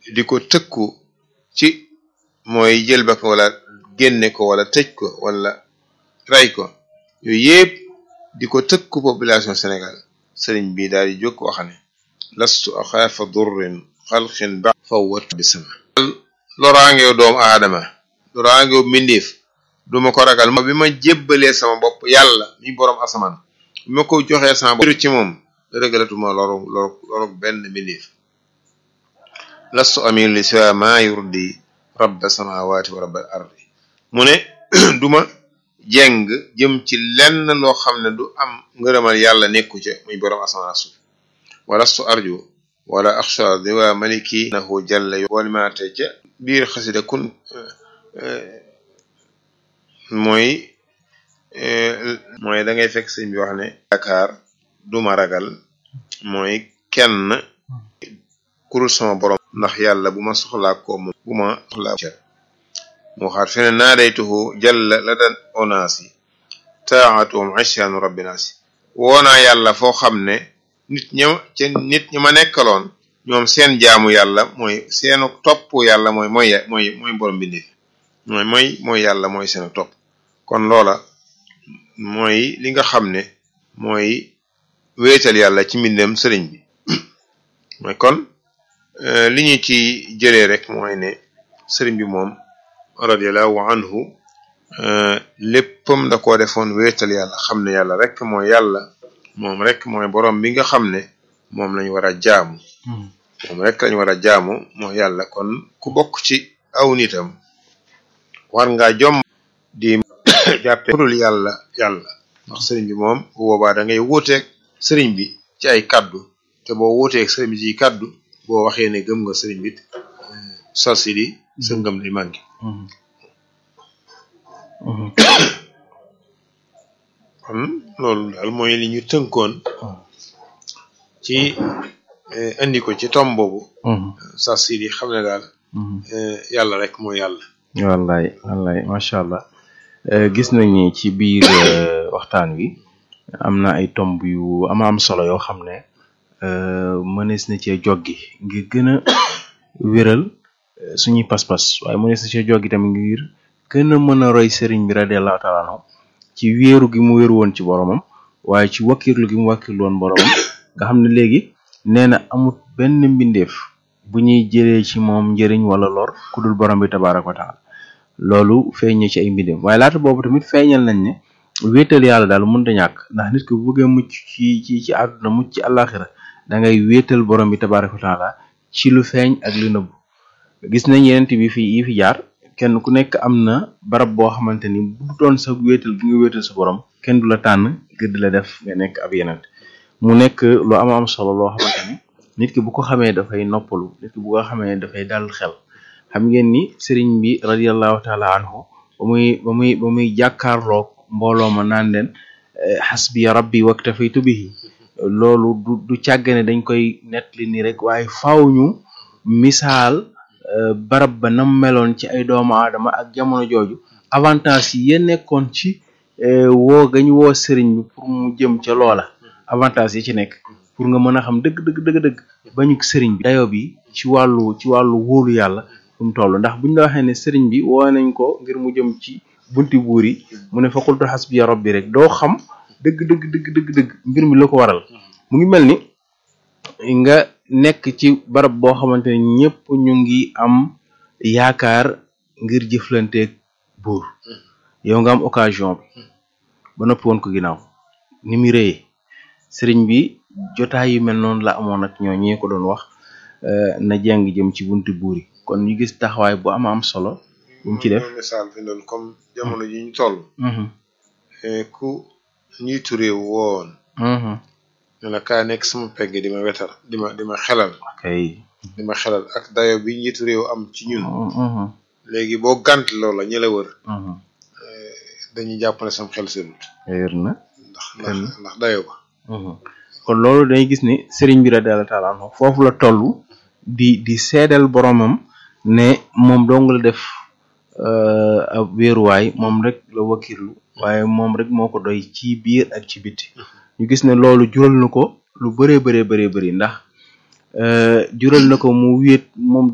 di ko tëkku ci mooy jël ba ko wala génne ko wala tëj ko wala ray ko yooyu yëpp di ko tëkku population Sénégal sëriñ bi daal di jóg wax ne lastu axaafa durrin xalqin ba fawwat bi sama loraangew doomu aadama loraangew mbindeef duma ko ragal bi ma jébbalee sama bopp yàlla mi boroom asamaan bi ma ko joxee sama bopp ci moom rëgalatuma loru loru loru benn mbindeef lastu amir li siwa ma yurdi rabba samawati wa rabbal ardi mu ne duma jeng jëm ci lenn loo xam ne du am ngërëmal yàlla nekku ca muy boroom asamaan ak suuf walastu arju wala axsha diwa maliki nahu jalla walimaate ca biir xasida kun mooy mooy da ngay fekk sëñ bi wax ne yaakaar duma ragal mooy kenn kurul sama borom ndax yàlla bu ma soxlaa ko moom bu ma soxlaa ca mu waxaat fene naadaytuhu jalla la dan onaasi taatuhum isyaanu rabbinaasi woonaa yàlla foo xam ne nit ña ca nit ñi ma nekkaloon ñoom seen jaamu yàlla mooy seenu topp yàlla mooy mooy mooy mooy borom bindee mooy mooy mooy yàlla mooy seenu topp kon loola mooy li nga xam ne mooy wéetal yàlla ci mbindem sëriñ bi mooy kon li ñu ci jëlee rek mooy ne sëriñ bi moom radiallahu anhu léppam da koo defoon wéetal yàlla xam ne yàlla rek mooy yàlla moom rek mooy borom bi nga xam ne moom lañ war a jaamu moom rek lañ war a jaamu mooy yàlla kon ku bokk ci aw nitam war nga jom di jàppe dul yàlla yàlla ndax sëriñ bi moom bu boobaa da ngay wuuteeg sëriñ bi ci ay kaddu te boo wuuteeg sëriñ bi ci kaddu boo waxee ne gëm nga sëriñ bi salsi di sa ngëm di manqué kon loolu daal mooy li ñu tënkoon ci indi ko ci tom boobu salsi di xam ne daal yàlla rek mooy yàlla wallaay wallaay macha allah gis nañ ni ci biir waxtaan wi am na ay tomb yu ama am solo yoo xam ne mënees na cee joggi ngir gën a wéral suñuy pas-pas waaye mënees na cee joggi tamit ngir gën a mën a roy sëriñ bi radiallahu taala anhu ci wéeru gi mu wéeru woon ci boromam waaye ci wakkirlu gi mu wakkirlu woon boromam nga xam ne léegi nee na amut benn mbindeef bu ñuy jëlee ci moom njëriñ wala lor ku dul borom bi tabaraka wa taala loolu feeñee ci ay mbindeef waaye laata boobu tamit feeñal nañ ne wéetal yàlla daal mënut a ñàkk ndax nit ki bu bëggee mucc ci ci ci àdduna mucc ci àllaaxira da ngay wéetal borom bi tabaraka wa taala ci lu feeñ ak lu nëbbu gis nañ yeneen bi fi yi fi jaar kenn ku nekk am na barab boo xamante ni bu doon sa wéetal gi nga wéetal sa borom kenn du la tànn ngir di la def nga nekk ab yeneen mu nekk lu am am solo loo xamante ni nit ki bu ko xamee dafay noppalu nit ki bu ko xamee dafay dal xel xam ngeen ni sëriñ bi radiallahu taala anhu ba muy ba muy ba muy jàkkaarloog mbooloo ma naan leen xasbi rabbi waktafaytu bihi loolu du du càggane dañ koy nettali ni rek waaye faaw ñu misaal barab ba nam meloon ci ay doomu aadama ak jamono jooju avantage yi ya nekkoon ci woo gañ woo sëriñ bi pour mu jëm ca loola avantage yi ci nekk pour nga mën a xam dëgg dëgg dëgg dëgg bañu sëriñ bi dayo bi ci wàllu ci wàllu wóolu yàlla fu mu toll ndax buñ la waxee ne sëriñ bi woo nañ ko ngir mu jëm ci bunti buur yi mu ne fa qultu hasbiya rabbi rek doo xam dëgg dëgg dëgg dëgg dëgg mbir mi la ko waral mu ngi mel ni nga nekk ci barab boo xamante ne ñëpp ñu ngi am yaakaar ngir jëflanteeg buur yow nga am occasion bi ba noppi woon ko ginnaaw ni mu rëyee sëriñ bi jotaay yu mel noonu la amoon ak ñoo ñee ko doon wax na jàng jëm ci bunti buur yi kon ñu gis taxawaay bu ama am solo bu mu ci def misaal fi doon comme jamono ji ñu toll ku njiitu réew woon ne la kaa nekk sama pegg di ma wetal di ma di ma xelal kay di ma xelal ak dayo bi njiitu réew am ci ñun léegi boo gànt loola ñi la wër dañuy jàpp ne sam xel seenut wér na ndax ndax ndax dayo ba kon loolu dañuy gis ni sëriñ bi radiyallahu taala anhu foofu la toll di di seedal boromam ne moom dong la def ab wéeruwaay moom rek la wakirlu waaye moom rek moo ko doy ci biir ak ci biti ñu gis ne loolu jural na ko lu bëree bëree bëree bëri ndax jural na ko mu wéet moom